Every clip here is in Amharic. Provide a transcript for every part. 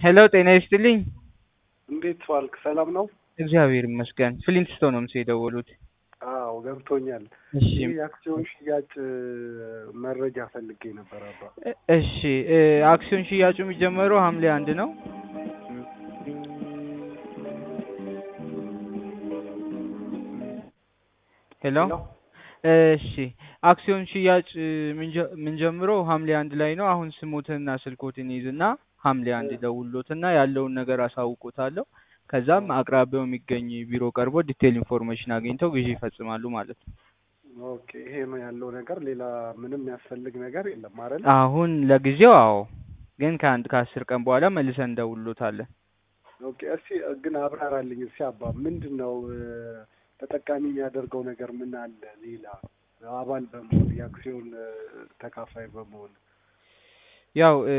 ሄሎ ጤና ይስጥልኝ። እንዴት ዋልክ? ሰላም ነው? እግዚአብሔር ይመስገን። ፍሊንትስቶን ነው ምስ የደወሉት። አዎ ገብቶኛል። እሺ ይህ የአክሲዮን ሽያጭ መረጃ ፈልጌ ነበር አባ። እ- እሺ እ፣ አክሲዮን ሽያጩ የሚጀመረው ሐምሌ አንድ ነው። ሄሎ ሄሎ? እሺ አክሲዮን ሽያጭ እ፣ ምንጀ- ምንጀምረው ሐምሌ አንድ ላይ ነው። አሁን ስሞትንና ስልኮትን ይዝና ሐምሌ አንድ ደውሎትና ያለውን ነገር አሳውቆታለሁ። ከዛም አቅራቢያው የሚገኝ ቢሮ ቀርቦ ዲቴል ኢንፎርሜሽን አግኝተው ግዢ ይፈጽማሉ ማለት ነው። ኦኬ ይሄ ነው ያለው ነገር። ሌላ ምንም የሚያስፈልግ ነገር የለም አይደል? አሁን ለጊዜው አዎ፣ ግን ከአንድ ከአስር ቀን በኋላ መልሰን እንደውሎታለን። ኦኬ እስቲ ግን አብራራልኝ እስቲ አባ። ምንድን ነው እ፣ ተጠቃሚ የሚያደርገው ነገር ምን አለ ሌላ አባል በመሆን የአክሲዮን እ፣ ተካፋይ በመሆን ያው እ፣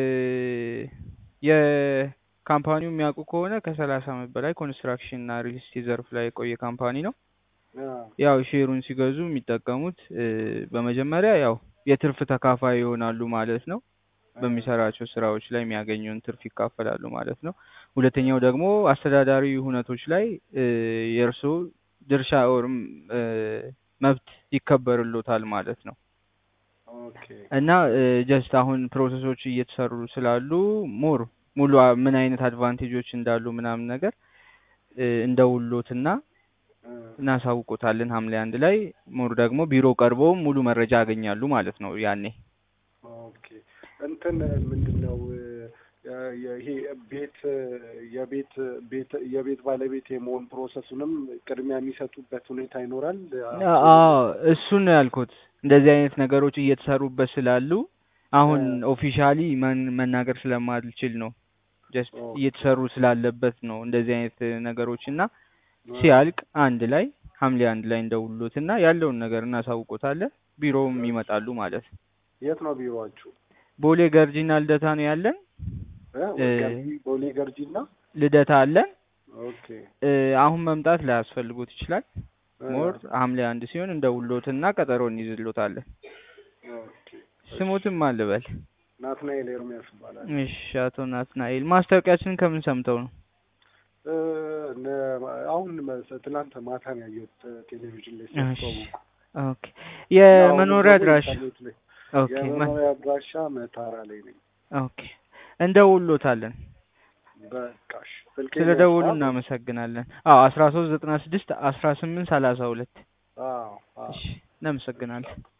የካምፓኒው የሚያውቁ ከሆነ ከሰላሳ ዓመት በላይ ኮንስትራክሽን እና ሪል ስቴት ዘርፍ ላይ የቆየ ካምፓኒ ነው። አ፣ ያው ሼሩን ሲገዙ የሚጠቀሙት እ፣ በመጀመሪያ ያው የትርፍ ተካፋይ ይሆናሉ ማለት ነው። በሚሰራቸው ስራዎች ላይ የሚያገኘውን ትርፍ ይካፈላሉ ማለት ነው። ሁለተኛው ደግሞ አስተዳዳሪ ሁነቶች ላይ እ፣ የእርስዎ ድርሻ ኦርም እ፣ መብት ይከበርሎታል ማለት ነው። ኦኬ እና ጀስት አሁን ፕሮሰሶች እየተሰሩ ስላሉ ሞር ሙሉ አ- ምን አይነት አድቫንቴጆች እንዳሉ ምናምን ነገር እ፣ እንደውሎትና እ፣ እናሳውቆታለን ሐምሌ አንድ ላይ ሞር ደግሞ ቢሮ ቀርበው ሙሉ መረጃ ያገኛሉ ማለት ነው ያኔ ኦኬ እንትን ምንድን ነው እ፣ የ- ይሄ ቤት እ፣ የቤት ቤት የቤት ባለቤት የመሆን ፕሮሰሱንም ቅድሚያ የሚሰጡበት ሁኔታ ይኖራል። አዎ እሱን ነው ያልኩት እንደዚህ አይነት ነገሮች እየተሰሩበት ስላሉ አሁን ኦፊሻሊ መናገር ስለማልችል ነው ጀስት ኦኬ። እየተሰሩ ስላለበት ነው እንደዚህ አይነት ነገሮች እና ሲያልቅ አንድ ላይ ሐምሌ አንድ ላይ እንደውሎት እና ያለውን ነገር እናሳውቆታለን ቢሮውም ይመጣሉ ማለት ነው የት ነው ቢሮአችሁ? ቦሌ ገርጂና ልደታ ነው ያለን እ፣ እ፣ ገርጂ ቦሌ ገርጂ እና ልደታ አለን ኦኬ እ፣ አሁን መምጣት ላያስፈልጎት ይችላል እ፣ ሞር ሐምሌ አንድ ሲሆን እንደውሎትና ቀጠሮ እንይዝሎታለን ኦኬ ስሙትም አልበል ናትናኤል ኤርሚያስ ይባላል። እሺ አቶ ናትናኤል ማስታወቂያችንን ከምን ሰምተው ነው እ፣ ነ- አሁን መሰ- ትናንት ማታ ነው ያየሁት እ፣ ቴሌቪዥን ላይ ሲያስተዋውቁ። ኦኬ የመኖሪያ አሁን ደግሞ አድራሻ ኢንተርኔት ላይ ኦኬ መ- የመኖሪያ አድራሻ መታራ ላይ ነኝ። ኦኬ እንደውሎታለን በቃሽ ስልኬ ስለ ደውሉ ያዝና- እናመሰግናለን አዎ አስራ ሶስት ዘጠና ስድስት አስራ ስምንት ሰላሳ ሁለት አዎ አዎ እሺ እናመሰግናለን